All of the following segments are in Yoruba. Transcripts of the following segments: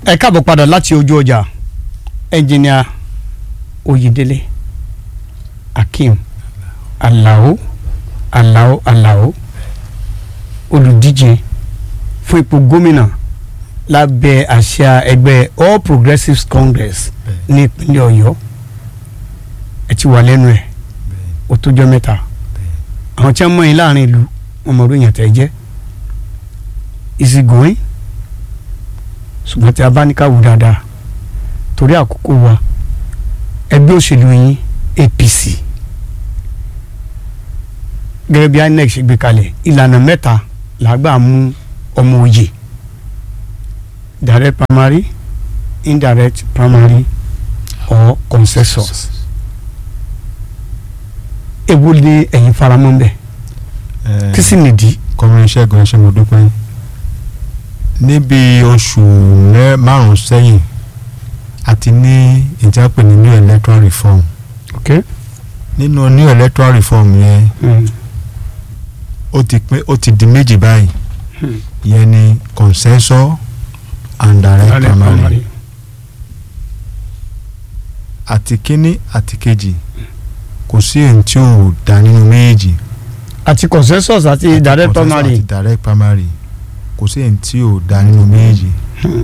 ẹ káàbọ̀ padà láti ojú ọjà ẹnjìnìà oyèdélé akeem alao alao alao olùdíje fún ipò gómìnà lábẹ́ àṣà ẹgbẹ́ all progressives congress ní ìpínlẹ̀ ọ̀yọ́ ẹ ti wà lẹ́nu ẹ̀ ó tójọ́ mẹ́ta àwọn tí wọ́n mọ̀ yín láàrin ìlú wọn mọ̀ lóyìn àtẹ̀ jẹ́ is it going ṣùgbọ́n tí a bá ní ká wò dáadáa torí àkókò wa ẹgbẹ́ òṣèlú yín APC gẹ́gẹ́ bí INEC ṣe gbé kalẹ̀ ìlànà mẹ́ta làgbà mú ọmọ òye direct primary indirect primary or consensus èwo ni ẹ̀yin faramọ́ bẹ́ẹ̀ kí sì nìdí. kọmírin ṣẹ́gun ẹṣẹ́ mo dúpẹ́ níbi oṣù márùn-ún sẹ́yìn àti ní ìjápè ní new electoral reform okay. nínú new electoral reform yẹn Mm. ó ti pín ó ti di méjì báyìí Hmm. yẹn ni consensus and direct Direct primary primary. àti kínní àti kejì kò sí èyí tí ò dá nínú méjèèjì àti consensus àti àti direct consensus primary àti direct primary kò sí èyí tí ò dá nínú méjèèjì Hmm.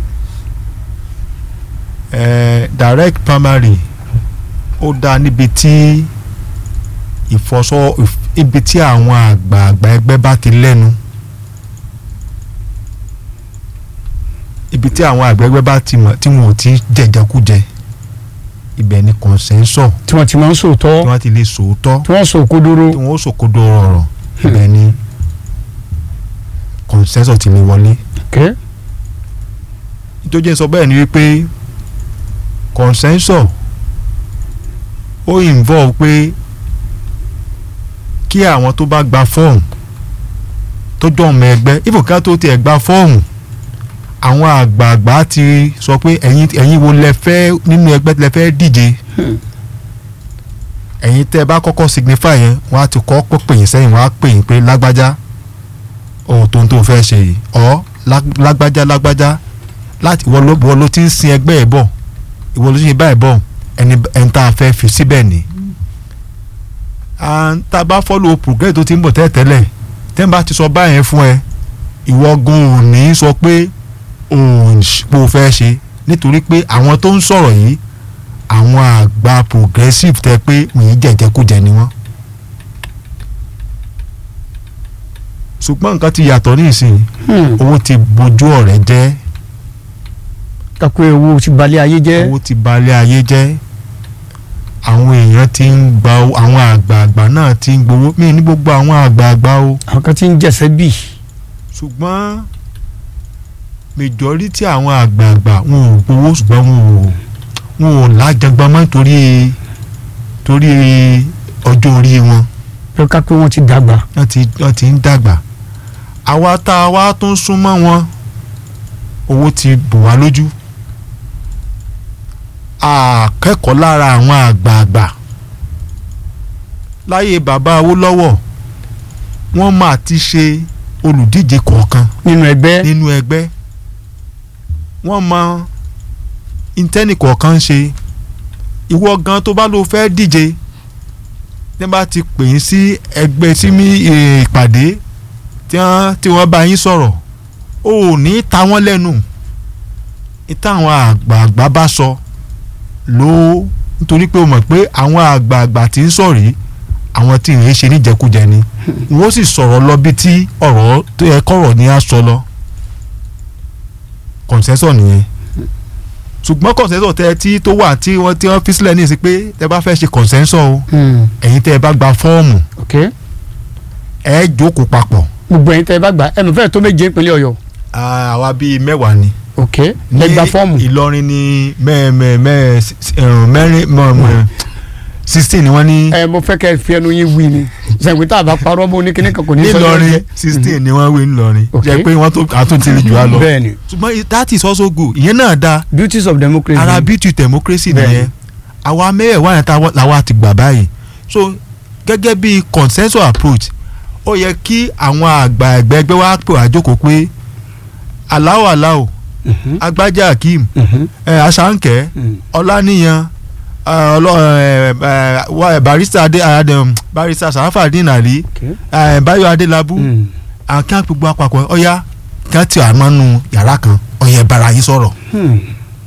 eh, direct primary ó dá níbi tí ìfọsọ ìf- ibi tí àwọn àgbààgbà ẹgbẹ́ bá ti lẹ́nu ibi tí àwọn àgbà ẹgbẹ́ bá ti mọ̀ tí wọn ò ti jẹjẹkújẹ ibẹ̀ ni consensus tí wọ́n ti máa ń tí sòótọ́ wọ́n ti lè sòótọ́ tí wọ́n sọ òkodoro tí wọ́n ó sòkodo ọ̀rọ̀ ibẹ̀ ni consensus ti lè wọlé okay. tó jẹ́ sọ bẹ́ẹ̀ ni wípé consensus ó involve pé kí àwọn tó bá gba fọ́ọ̀mù tó jọ ọmọ ẹgbẹ́ ìfòkà tó tiẹ̀ gba fọ́ọ̀mù àwọn àgbààgbà ti sọ pé ẹ̀yin ẹ̀yin wo lẹ fẹ́ nínú ẹgbẹ́ lẹ fẹ́ díje Hmm. ẹ̀yin tẹ́ ẹ bá kọ́kọ́ signify yẹn wọ́n á ti kọ́ pé pè yín sẹ́yìn wọ́n á pè yín pé lágbájá ohun tó ń tó fẹ́ ṣe yìí ọ́ lá- lágbájá lágbájá láti ìwọ ló ìwọ ló ti ń sin ẹgbẹ́ ẹ̀ bọ̀ ìwọ ló ti ń sin báyìí bọ̀ ẹni ẹni tá a fẹ́ fi síbẹ̀ ni. and tá a bá follow progress tó ti ń bọ̀ tẹ́lẹ̀tẹ́lẹ̀ tẹ́ ń bá ti sọ báyẹn fún ẹ ìwọ gan ò ní sọ pé òun pò fẹ́ ṣe nítorí pé àwọn tó ń sọ̀rọ̀ yìí àwọn àgbà progressive tẹ pé wọ́n jẹ̀jẹ̀kújẹ ni wọ́n. ṣùgbọ́n nǹkan ti yàtọ̀ ní ìsìn Hmm. owó ti bojú ọ̀rẹ́ jẹ́ kakú ewu ti balẹ̀ ayé jẹ́ owó ti balẹ̀ ayé jẹ́ àwọn èèyàn ti ń gba owó- àwọn àgbààgbà náà ti ń gbowó mí ní gbogbo àwọn àgbààgbà o àwọn kan ti ń jẹ̀sẹ̀ bì ṣùgbọ́n majority àwọn àgbààgbà wọn ò gbowó ṣùgbọ́n wọn ò wọn ò lájàgbọ́n mọ́ torí torí ọjọ́ orí wọn pé kakú wọn ti dàgbà wọ́n ti wọ́n ti ń dàgbà àwa tá a wá tún súnmọ́ wọn owó ti bò wá lójú akẹ́kọ̀ọ́ lára àwọn àgbààgbà láyé bàbá Awólọ́wọ̀ wọ́n máa ti ṣe olùdíje kọ̀ọ̀kan nínú ẹgbẹ́ nínú ẹgbẹ́ wọ́n mọ intẹ́nì kọ̀ọ̀kan ń ṣe ìwọ gan tó bá lọ fẹ́ díje tí wọ́n bá ti pè yín sí ẹgbẹ́ sí mi eh, ìpàdé tí wọ́n tí wọ́n bá yín sọ̀rọ̀ o ò ní ta wọ́n lẹ́nu ìtàwọn àgbààgbà bá sọ ló nítorí pé o mọ̀ pé àwọn àgbààgbà tí ń sọ̀rọ̀ yìí àwọn tí ìrìn ṣe níjẹkújẹ ni wọ́n sì sọ̀rọ̀ lọ bí tí ọ̀rọ̀ tó yẹ kọ̀rọ̀ ní á sọ lọ consensus nìyẹn ṣùgbọ́n consensus tẹ tí tó wà tí wọ́n tí wọ́n fi sílẹ̀ ní ìsìn pé tẹ bá fẹ́ ṣe consensus o Hmm. ẹ̀yin tẹ bá gba fọ́ọ̀mù okay. ẹ jókòó papọ̀ gbogbo ẹ̀yin tẹ́ ẹ bá gbà ẹ mọ̀ fẹ́ẹ̀ tó méje ìpínlẹ̀ ọ̀yọ́ àwa bíi mẹ́wàá ni okay. ẹ gba fọ́ọ̀mù Ìlọrin ní mẹ́ẹ̀mẹ́ mẹ́rin mẹ́rin sixteen ni wọ́n ní ẹ mo fẹ́ kẹ́ ẹ fi ẹnu yín wí ni sẹ̀gbẹ́ tá a bá parọ́ mọ́ oníkíní kan kò ní sọ nílọrin sixteen ni wọ́n wé nílọrin Okay. jẹ́ pé wọ́n tó àtúntì jù á lọ bẹ́ẹ̀ ni ṣùgbọ́n that is also good ìyẹn náà dáa beauties of democracy ara beauty democracy Bẹ́ẹ̀ni. nìyẹn àwa mẹ́wàá yẹn táwa làwa ti gbà báyìí so gẹ́gẹ́ bí consensus approach ó yẹ kí àwọn àgbà ẹgbẹ́ ẹgbẹ́ wa pè wá jókòó pé aláwọ̀ aláwọ̀ Mhm. agbájá akeem Mhm. ẹ aṣáǹkẹ́ Mm. ọláníyan ẹ, ọlọ- ẹ, ẹ, wa- barista adé adé barista sarafadin ali Okay. ẹ, báyọ̀ adélábù Mm. àkàn gbogbo àpapọ̀ ọ̀yá kí wọ́n ti àmọ́nu yàrá kan ọ̀yẹ̀ bara yín sọ̀rọ̀ Hmm.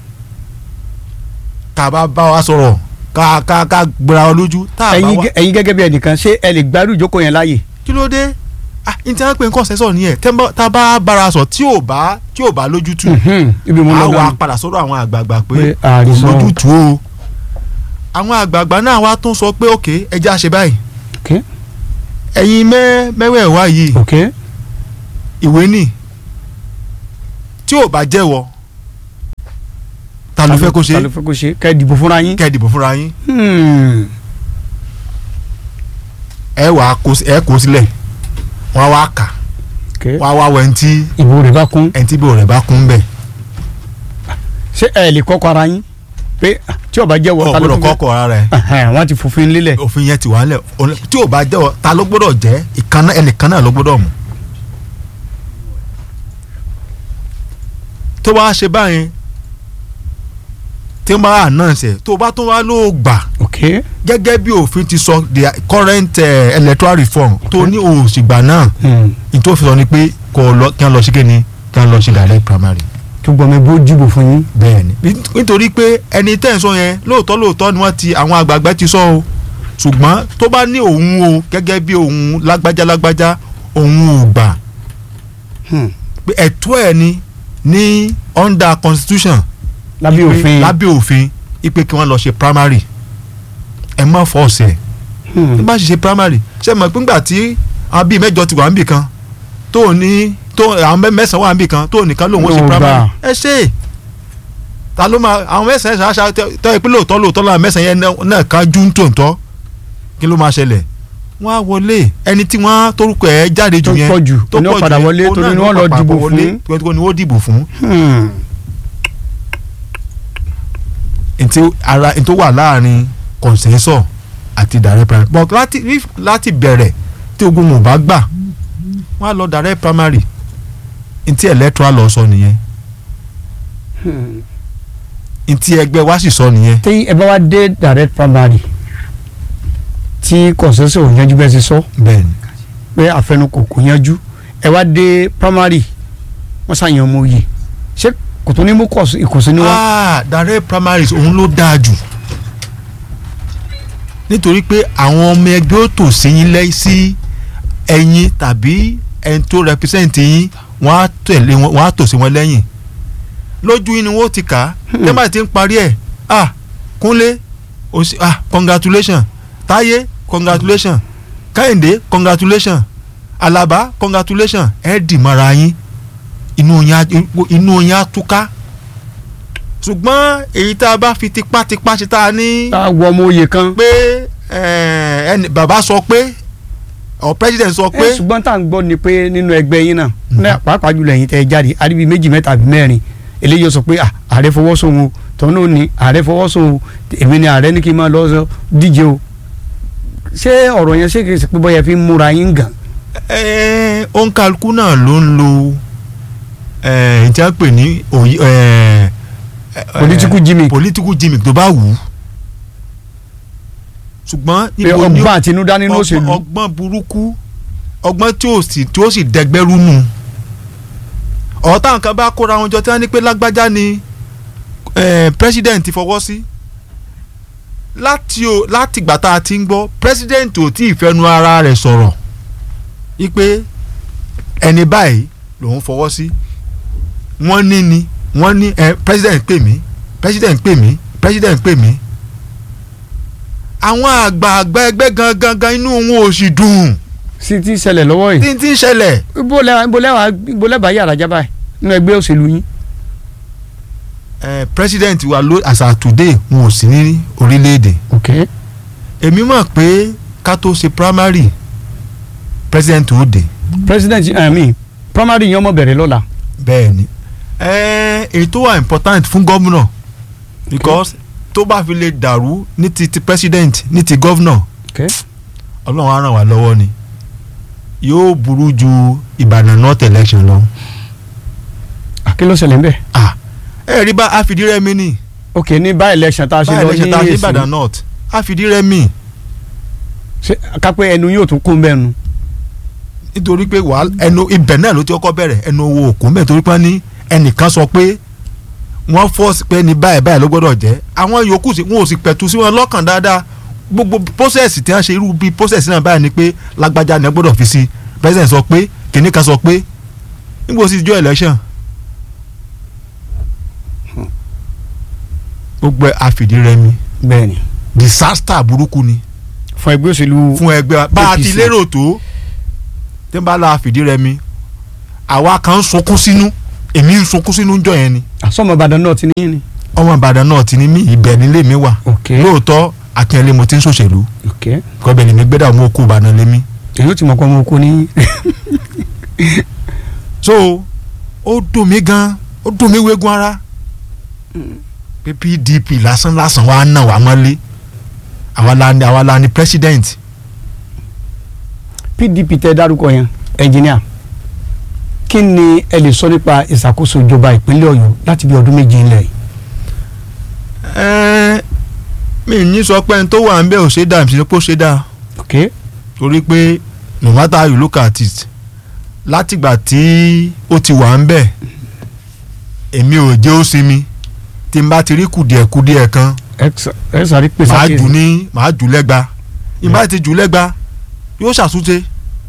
tá a bá bá wa sọ̀rọ̀ ká ká ká gbéra wa lójú tá a bá ẹ̀yin wa gẹ- ẹ̀yin gẹ́gẹ́ bí ẹnìkan ṣé ẹ lè gbádùn ìjókòó yẹn láàyè. kí ló dé ah n tí wọ́n pè ń kọ́ sẹ́sọ̀ nìyẹn tẹ́ ń bá- tá a bá bára sọ tí ò bá tí ò bá lójútù Mhm. ibi mo a lọ wà gan. padà sọ́dọ̀ àwọn àgbààgbà pé pé kò àrísọ. lójútù o àwọn àgbààgbà náà wá tún sọ pé òkè ẹja ṣe báyìí Okay. ẹ̀yin mẹ́ mẹ́wẹ̀ẹ̀wá yìí Okay. ìwé nì tí ò bá jẹ́wọ́ ta ló fẹ́ kó ṣe ta ló fẹ́ kó ṣe kẹ́ ẹ dìbò fúnra yín. kẹ́ ẹ dìbò fúnra yín Hmm. ẹ wà á kó ẹ kó sílẹ̀ wọ́n á wá kà Okay. wọ́n á wá wọ ẹni tí ìbò rẹ̀ bá kún. ẹni tí bò rẹ̀ bá kún bẹ́ẹ̀ ṣé ẹ lè kọ́kọ́ ara yín pé ah, tí ó bá jẹ́wọ́ ta ló ọ̀gbọ́dọ̀ fún kọ́kọ́ ara rẹ̀ Ẹhẹ́n, wọ́n ti fòfin lélẹ̀. òfin yẹn ti wà nílẹ̀ Òun- tí ò bá jẹ́wọ́ ta ló gbọ́dọ̀ jẹ́ ìkànnà ẹnìkan náà ló gbọ́dọ̀ mú. tó bá ṣe báyẹn tí wọ́n bá announce ẹ̀ tó bá tún wá ló gbà Okay. gẹ́gẹ́ bí òfin ti sọ the current uh, electoral reform tó ní òsìgbà náà Hmm. ìtòfin sọ ni pé kò lọ kí wọ́n lọ sí kéde kí wọ́n lọ sí direct primary tó gbọ́ mi bó dìbò fún yín. bẹ́ẹ̀ni nítorí pé ẹni tẹ́ ń sọ yẹn lóòótọ́ lóòótọ́ ni wọ́n ti àwọn àgbààgbà ti sọ o ṣùgbọ́n tó bá ní òun o gẹ́gẹ́ bí òun lágbájá lágbájá òun ò gbà Hmm. pé ẹ̀tọ́ ẹ̀ ni ní under constitution lábẹ́ ipe- òfin. lábẹ́ òfin ipe kí wọ́n lọ ṣe primary ẹ má fọ́ọ̀sì ẹ̀ Hmm. ní bá ṣe ṣe primary ṣe mọ̀ pé ńgbà tí àwọn bíi mẹ́jọ ti wà níbì kan tó ní tó àwọn mẹ́- mẹ́sàn-án wà níbì kan tó nìkan lòun ó ṣe Ló gbà. primary ẹ ṣe é ta ló máa àwọn mẹ́sàn-án ṣáṣá tọ́ ẹ pé lóòótọ́ lóòótọ́ làwọn mẹ́sàn-án yẹn náà- náà ká jú ń tòǹtọ́ kí ló máa ṣẹlẹ̀ wọ́n á wọlé ẹni tí wọ́n torúkọ ẹ̀ jáde jù tó yẹn pọ̀ jù tó ní pọ̀ ó padà jù wọlé yẹn, torí òun ni náà wọ́n lọ padà dìbò wọlé, fún. tó ní wọ́n dìbò fún Hmm. ntí ara ntí ó wà láàrin consensus àti direct primary but láti if láti bẹ̀rẹ̀ tí ogun mò bá gbà wọ́n á lọ direct primary ntí electoral lọ sọ nìyẹn Hmm. ntí ẹgbẹ́ wa sì sọ nìyẹn tí ẹ bá wá dé direct primary tí consensus ò yanjú bẹ́ẹ̀ ti sọ bẹ́ẹ̀ ni pé àfẹnukò kò yanjú ẹ wá dé primary wọ́n ṣàyàn ọmọ òye ṣé kò tó ní mú kọ̀ọ̀sì- ìkùnsínú wá. ah direct primaries òun ló dáa jù nítorí pé àwọn ọmọ ẹgbẹ́ ó tò sí yín lẹ́yìn sí ẹ̀yin tàbí ẹni tó represent yín wọ́n á tẹ̀lé wọn wọ́n á tò sí wọn lẹ́yìn lójú yín ni wọ́n ti kà á tẹ́lẹ̀ tí ń parí ẹ̀ ah kúnlé o sì ah congratulation táyé congratulation kẹ́hìndé congratulation alaba congratulation ẹ̀ dì mọ́ra yín inú yín á inú yín á túká ṣùgbọ́n èyí tá a bá fi tipátipá ṣe tá a ní tá a wọ ọmọ òye kan. pé eh, ẹni bàbá sọ pé ọ president sọ pé ẹ ṣùgbọ́n tá à ń gbọ́ ni pé nínú ẹgbẹ́ yín náà ní pàápàá jùlọ ẹ̀yin tẹ́ ẹ jáde àríbi méjì mẹ́ta àbí mẹ́rin eléyìí ó sọ pé ah, ààrẹ fọwọ́ sóhun o tọ́nú ni ààrẹ fọwọ́ sóhun o èmi ni ààrẹ ní kí n máa lọ sọ díje o ṣé ọ̀rọ̀ yẹn ṣé kìí ṣe pé bọ́yá fi ń múra yín gàn. eh, òǹkàlùkù náà ló ń lo eh, ìjà pè ní òyì eh, eh, Political gimmick. political gimmick tó bá wù ú ṣùgbọ́n pé ibo ni ó- ọgbọ́n àtinúdá nínú ọgbọ́n- òṣèlú ọgbọ́n burúkú ọgbọ́n tí ó sì tí ó sì dẹgbẹ́rú nù ọ̀tá nǹkan bá kóra wọn jọ tí wọ́n ní pé lágbájá ni eh, president fọwọ́ sí láti o láti ìgbà tá a ti ń gbọ́ president ò tí ì fẹnu ara rẹ̀ sọ̀rọ̀ wípé ẹni báyìí lòun fọwọ́ sí wọ́n ní ni wọ́n ní eh, president pè mí president pè mí president pè mí àwọn àgbààgbà ẹgbẹ́ gangan gan inú wọn ò sì dùn sí ti ṣẹlẹ̀ lọ́wọ́ yìí tí ń tí ń ṣẹlẹ̀ ibo lẹ́wà ibo lẹ́wà ibo lẹ́bàá yàrá jábà yìí nínú ẹgbẹ́ òṣèlú yín. eh, president wa ló as at today wọn ò sí ní orílẹ̀-èdè ok èmi mọ̀ pé ká tó ṣe primary president ó dé president i mean primary yẹn ọmọ bẹ̀rẹ̀ lọ́la. bẹ́ẹ̀ ni eh, èyí tó wà important fún gómìnà because tó bá fi lè dàrú ní ti ti president ní ti governor ok ọlọ́run á ràn wá lọ́wọ́ ni yóò burú ju ìbàdàn north election lọ. kí ló ṣẹlẹ̀ ń bẹ̀. ah ẹ rí bá àfìdírẹ́mi ni ok ní bá election tá a ṣe báyìí lọ lè ṣe ní ta sí èsì Ìbàdàn North àfìdírẹ́mi ṣé kápẹ́ ẹnu yóò tún kún bẹ́ẹ̀ nu. nítorí pé wàá ẹnu ibẹ̀ náà ló ti kọ́kọ́ bẹ̀rẹ̀ ẹnu owó òkú mẹ́ẹ̀ torí pé wọ́n ní ẹnìkan sọ pé wọ́n fọ́ọ̀sì pé ní báyìí báyìí ló gbọ́dọ̀ jẹ́ àwọn yòókù sí wọn ò sì pẹ̀tù sí wọn lọ́kàn dáadáa gbogbo pósẹ̀sì tí wọ́n ṣe irú bíi pósẹ̀sì náà báyìí ni pé lágbájá ni wọ́n gbọ́dọ̀ fi sí president sọ pé kìnìún kan sọ pé nígbà sì jọ election gbogbo ẹ̀ àfìdírẹmi bẹ́ẹ̀ ni disaster burúkú ni fún ẹgbẹ́ òṣèlú fún ẹgbẹ́ wa bá a ti APC. lérò tó tí n bá la fìdírẹmi àwa kan ń sunkún sínú èmi ń sunkún sínú jọ yẹn ni àsọmọ Ìbàdàn náà ti ní ní. ọmọ Ìbàdàn náà ti ní mí ibẹ̀ nílé mi wà ok lóòótọ́ akínyẹlé mo ti ń ṣòṣèlú ok kọ́bẹ̀ lèmi gbẹ́dà mo kú Ìbàdàn lémi èyí ó ti mọ̀ pé ọmọ oko ní. so ó dùn mí gan ó dùn mí wégun ara pé PDP lásán lásán wa náà wà mọ́lé àwa la ni àwa la ni president PDP tẹ dárúkọ yẹn ẹnjìníà kí ni ẹ lè sọ nípa ìṣàkóso ìjọba ìpínlẹ̀ Ọ̀yọ́ láti bí ọdún méje ńlẹ̀ yìí. ẹ̀ẹ́n mi ní sọ pé ẹni tó wà ń bẹ̀ ò ṣe dáa mi sì ní pé ó ṣe dáa ok torí pé no matter how you look at it látìgbà tí ó ti wà ń bẹ̀ èmi ò jẹ́ ó sinmi tí n bá ti rí kùdìẹ̀kùdìẹ̀ kan ẹ sáré pèsè màá àkíyèsí. jù ní màá jù lẹ́gba n bá ti jù lẹ́gba yóò ṣàtúnṣe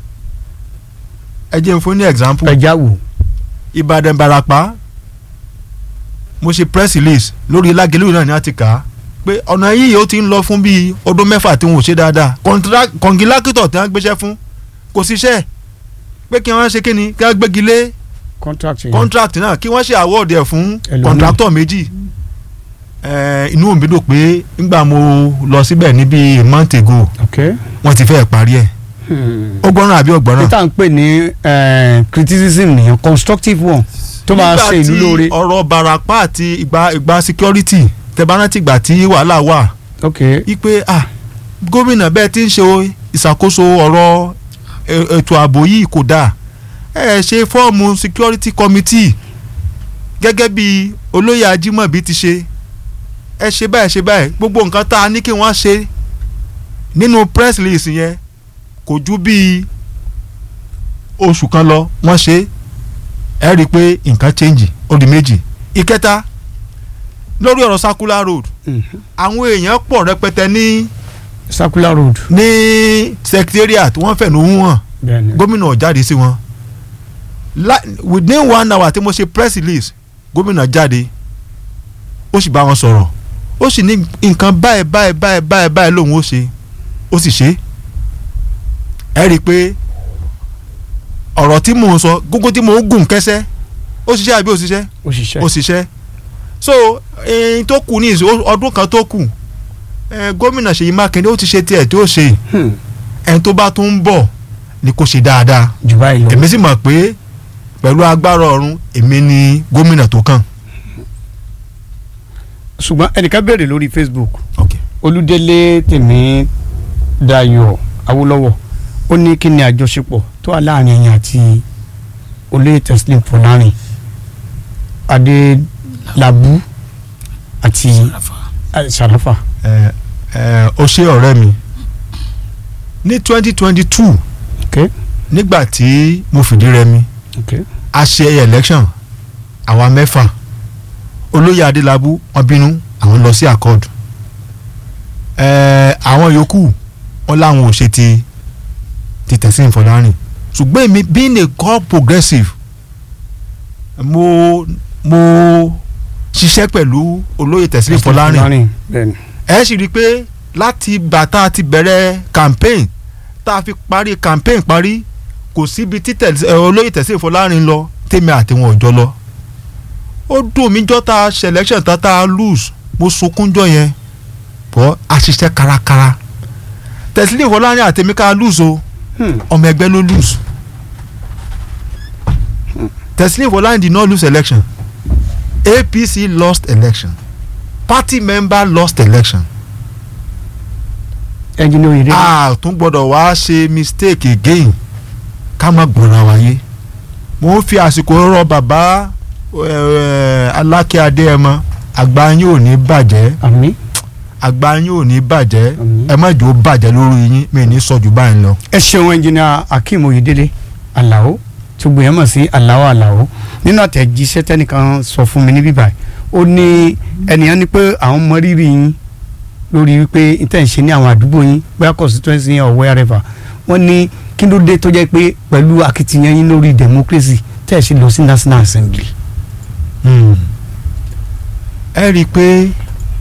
ẹ jẹ́ n fún ní example ẹja wò Ìbàdàn Ìbàràpá mo ṣe press release lórí lágẹ̀lú náà ní àti kà á pé ọ̀nà yìí ó ti ń lọ fún bíi ọdún mẹ́fà tí wọn ò ṣe dáadáa Contra- kọ̀ǹgílákítọ̀ tí wọ́n gbéṣẹ́ fún kò síṣẹ́ pé kí wọ́n ṣe kí ni kí wọ́n gbégi lé contract yẹn contract náà kí wọ́n ṣe award ẹ̀ fún Ẹlòmíì. contractor méjì Eh, inú mi dùn pé nígbà mo lọ síbẹ̀ ní bíi a month ago ok. wọ́n ti fẹ́ẹ̀ parí ẹ̀ Hmm. ó gbọ́ràn àbí ọ̀gbọ́ràn. peter ń pè ní eh, criticism nìyẹn constructive one tó máa ṣe ìlú lóore. nígbà tí ọ̀rọ̀ Ìbàràpá àti ìgbà ìgbà security tẹ̀bárántì ìgbà tí wàhálà wà ok wípé ah gómìnà bẹ́ẹ̀ ti ń ṣe ìṣàkóso ọ̀rọ̀ e- ètò ààbò yìí kò dáa ẹ ṣe fọ́ọ̀mù security committee gẹ́gẹ́ bí olóyè Ajímọ̀bí ti ṣe ẹ ṣe báyìí ṣe báyìí gbogbo nǹkan tá a ní kí wọ́n ṣe nínú press release yẹn kò ju bíi oṣù kan lọ wọ́n ṣe ẹ rí i pé nǹkan change ó di méjì ìkẹta lórí ọ̀rọ̀ circular road Mhm. àwọn èèyàn pọ̀ rẹpẹtẹ ní circular road. ní secretariat wọ́n fẹ̀nù hàn bẹ́ẹ̀ni gómìnà ò jáde sí wọn La- within one hour tí mo ṣe press release gómìnà jáde ó sì bá wọn sọ̀rọ̀ ó sì ní nǹkan báyìí báyìí báyìí báyìí báyìí lòun ó ṣe ó sì ṣe ẹ rí i pé ọ̀rọ̀ tí mò ń sọ gógó tí mò ń gùn kẹsẹ́ ó ṣiṣẹ́ àbí ó ṣiṣẹ́ òṣìṣẹ́ ó ṣiṣẹ́ so ẹyin tó kù ní ìsìn ọdún kan tó kù ẹ, gómìnà Ṣèyí Mákindé ó ti ṣe tiẹ̀ tí ó ṣe Hmm. ẹni tó bá tún ń bọ̀ ni kò ṣe dáadáa jù báyìí lọ. èmi sì mọ̀ pé pẹ̀lú agbára ọ̀run èmi ni gómìnà tó kàn. ṣùgbọ́n ẹnìkan béèrè lórí Facebook Okay. olúdélé tèmi dayọ̀ awólọ́wọ̀ ó ní kí ni àjọṣepọ̀ tó wà láàrin ẹ̀yin àti olóyè teslim fọlárin adélábù àti sàràfà. ẹ ẹ o ṣe ọ̀rẹ́ mi ní twenty twenty two ok nígbà tí mo fìdí rẹmi ok a ṣe election àwa mẹ́fà olóyè adélábù wọn bínú àwọn lọ sí accord ẹ àwọn yòókù wọn làwọn ò ṣe ti ti tẹ̀sí ìfọ̀lárìn ṣùgbọ́n èmi being a god progressive mo mo ṣiṣẹ́ pẹ̀lú olóyè tẹ̀sí ìfọ̀lárìn bẹ́ẹ̀ni ẹ sì rí i pé láti bàtà ti bẹ̀rẹ̀ campaign tá a fi parí campaign parí kò síbi tí tẹ̀sí- ẹ, olóyè tẹ̀sí ìfọlárin lọ tèmi àti wọn ò jọ lọ. ó dùn mí jọ́ ta selection tá tá a lose mo sunkún jọ yẹn bọ́ a ṣiṣẹ́ kárakára tẹ̀sí ìfọlárin àtẹ̀mí ká lose o Hmm. ọmọ ẹgbẹ́ ló lose tẹ̀sí ìfọlárin did not lose election APC lost election party member lost election ẹnjìnì oyèrè a tún gbọ́dọ̀ wá ṣe mistake again ká má gbọ́ra wáyé mo ń fi àsìkò rọ bàbá ẹ, Aláké Adéyẹmọ àgbà yín ò ní bàjẹ́ àmín àgbà yín ò ní bàjẹ́ Àmín. ẹ má jò ó bàjẹ́ lórí yín mi ní sọ jù báyìí lọ. ẹ ṣeun ẹnjìnìà akeem oyedele alao tó gbìyànjú mọ̀ sí alao alao nínú àtẹ̀jíṣẹ́ tẹ́nìkan sọ fún mi ní bíbá ó ní ẹnìyàn ní pé àwọn mọ rírì yín lórí wípé ìtẹ̀sí ní àwọn àdúgbò yín bóyá constituency yín or wherever wọ́n ní kí ló dé tó jẹ́ pé pẹ̀lú akitiyan yín lórí democracy tẹ̀sí lọ sí national assembly. ẹ rí i pé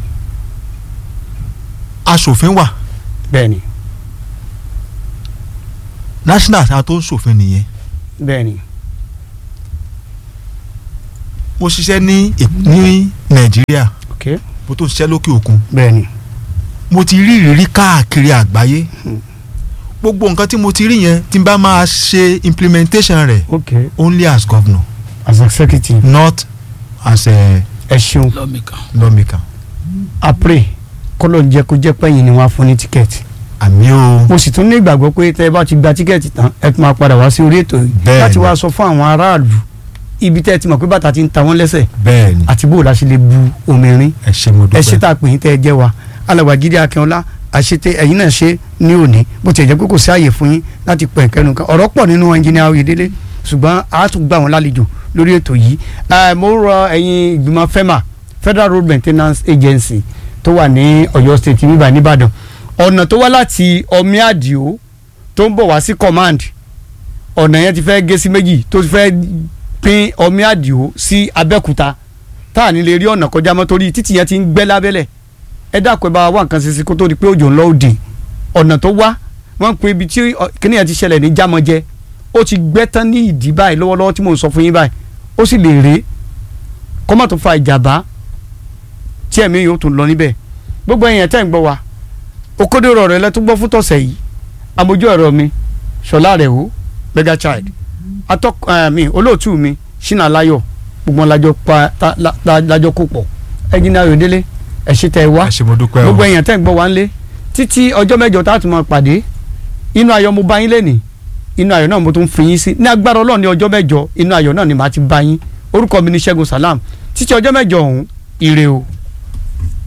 aṣòfin wà bẹ́ẹ̀ni national ta tó ń ṣòfin nìyẹn bẹ́ẹ̀ni mo ṣiṣẹ́ ní Èk- ní Nàìjíríà ok mo tó ṣiṣẹ́ lókè òkun bẹ́ẹ̀ni mo ti rí ìrírí káàkiri àgbáyé Hmm. gbogbo nǹkan tí mo ti rí yẹn tí n bá máa ṣe implementation rẹ̀ ok only as governor as executive not as a ẹ ṣeun lọ́mìkan. lawmaker. apre kọ́lọ̀ ń jẹ́ kó jẹ́ pẹ́yìn ni wọ́n á fún ní tíkẹ́ẹ̀tì. àmì o mo sì tún ní ìgbàgbọ́ pé tẹ́ ẹ bá ti gba tíkẹ́ẹ̀tì tán ẹ tún máa padà wá sí orí ètò yìí Bẹ́ẹ̀ni. láti wá sọ fún àwọn aráàlú ibi tẹ́ ẹ ti mọ̀ pé bàtà ti ń ta wọ́n lẹ́sẹ̀ bẹ́ẹ̀ ni àti bó o la ṣe lè bu omi rin ẹ ṣe mo ẹ ṣe dúpẹ́ tá a pè yín tẹ́ ẹ jẹ́ wa alàgbà Jídé Akínọlá àṣetẹ ẹ̀yin náà ṣe ní òní bó tiẹ̀ jẹ́ pé kò sí àyè fún yín láti pẹ̀ kẹ́nu kan ọ̀rọ̀ pọ̀ nínú ẹnjìnìá Oyèdélé ṣùgbọ́n a tún gbà wọ́n lálejò lórí ètò yìí Eh, mo rọ ẹ̀yin ìgbìmọ̀ FEMA Federal Road Maintenance Agency tó wà ní Ọ̀yọ́ State níbà nìbàdàn ọ̀nà tó wá láti ọmí àdìo tó ń bọ̀ wá sí command ọ̀nà yẹn ti fẹ́ gé sí méjì tó ti fẹ́ pín ọmí àdìo sí Abẹ́òkúta tá à ní lè rí ọ̀nà kọjá mọ́ torí títì yẹn ti ń gbẹ́ lábẹ́lẹ̀ ẹ dákun ẹ bá wa wá nǹkan ṣe sí kó tó di pé òjò ńlọ òdì ọ̀nà tó wá wọ́n ń pe ibi tí ọ, kíní yẹn ti ṣẹlẹ̀ ní jámọ́jẹ́ ó ti gbẹ́ tán ní ìdí báyìí lọ́wọ́lọ́wọ́ tí mò ń sọ fún yín báyìí ó sì lè rèé kó má tó fa ìjàmbá tí ẹ̀mí yóò tún lọ níbẹ̀ gbogbo ẹ̀yìn tẹ́ ń gbọ́ wa òkodoro ọ̀rọ̀ ẹlẹ́tún gbọ́ fún tọ̀sẹ̀ yìí amójú ọ̀rọ̀ mi ṣọlá rẹ̀ wò mega child atọ́ mi olóòtú mi ṣínà láyọ̀ gbogbo wọn lájọ pa ta- la- la- lájọ kó pọ̀ ẹ̀jìnà Oyèdélé ẹ̀ ṣe tẹ́ ẹ wá ẹ ṣe mo dúpẹ́ o gbogbo èèyàn tẹ́ ń gbọ́ wá ń lé títí ọjọ́ mẹ́jọ tá a tún máa pàdé inú ayọ̀ mo bá yín lẹ́nìí inú ayọ̀ náà mo tún fi yín sí ní agbára ọlọ́run ní ọjọ́ mẹ́jọ inú ayọ̀ náà ni màá ti bá yín orúkọ mi ní Ṣẹ́gun Salam títí ọjọ́ mẹ́jọ ọ̀hún ire o.